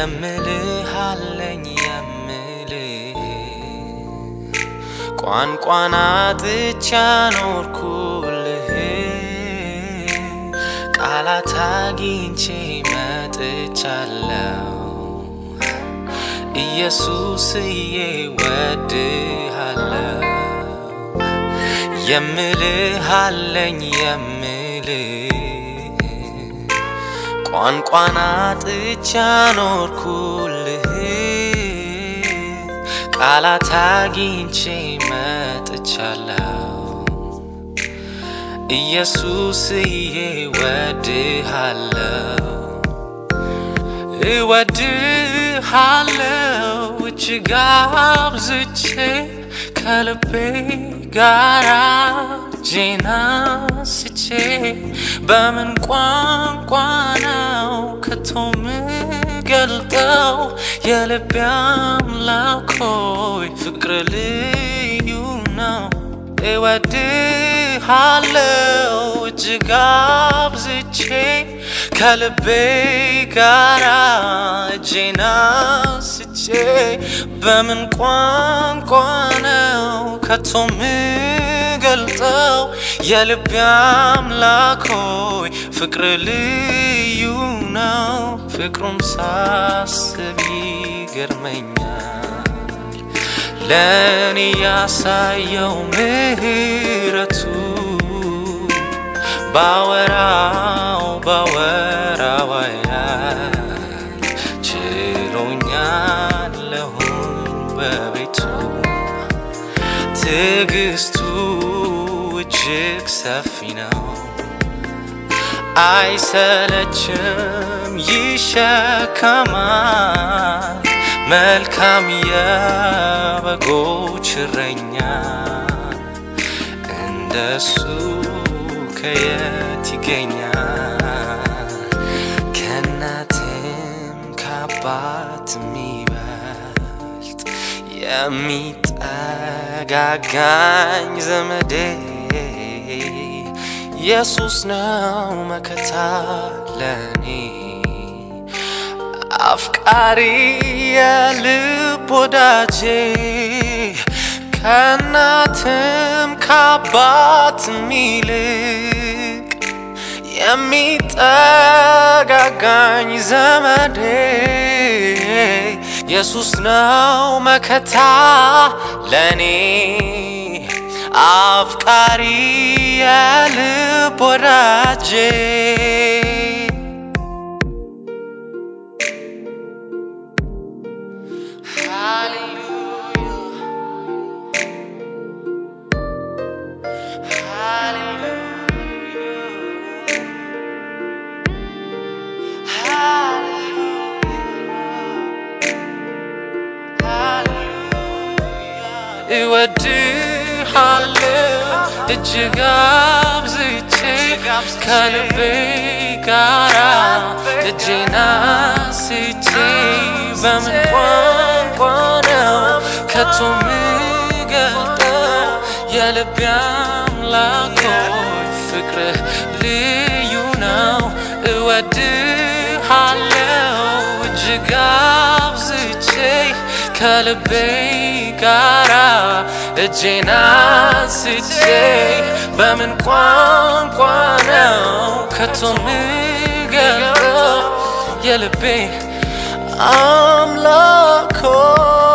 የምልህ አለኝ የምልህ ቋንቋን አጥቻ ኖርኩልህ ቃላት አግኝቼ መጥቻለሁ ኢየሱስዬ ወድሃለሁ የምልህ አለኝ የምልህ ቋንቋን አጥቻ ኖርኩልህ ቃላት አግኝቼ መጥቻለሁ ኢየሱስዬ ወድሃለሁ እወድሃለሁ እጅግ አብዝቼ ከልቤ ጋር እጄን አንስቼ በምን ቋንቋ ነው ከቶ ምገልጠው የልቤ አምላክ ሆይ ፍቅር ልዩ ነው እወድሃለሁ እጅግ አብዝቼ ከልቤ ጋር እጄን አንስቼ በምን ቋንቋ ነው ከቶ ምገልጠው የልቤ አምላክ ሆይ ፍቅር ልዩ ነው ፍቅሩን ሳስብ ይገርመኛል ለእኔ ያሳየው ምህረቱ ባወራው ባወራው ያህል ችሎኛለሁኝ በቤቱ ትዕግስቱ እጅግ ሰፊ ነው አይሰለችም ይሸከማል መልካም የበጎች እረኛ እንደሱ ከየት ይገኛል ከእናትም ከአባት የሚበልጥ የሚጠጋጋኝ ዘመዴ ኢየሱስ ነው መከታ ለኔ አፍቃሪ የልብ ወዳጄ ከእናትም ከአባት ሚልቅ የሚጠጋጋኝ ዘመዴ ኢየሱስ ነው መከታ ለኔ አፍቃሪ የልብ ወዳጄ እወድሃለሁ እጅግ አብዝቼ ከልቤ ጋራ እጄን አንስቼ በምን ቋንቋ ነው ከቶ ምገልጠው የልቤ አምላክ ሆይ ፍቅርህ ልዩ ነው እወድሃለሁ እጅግ አብዝቼ ከልቤ ጋራ እጄን አንስቼ በምን ቋንቋ ነው ከቶ ምገልጠው የልቤ አምላክ ሆይ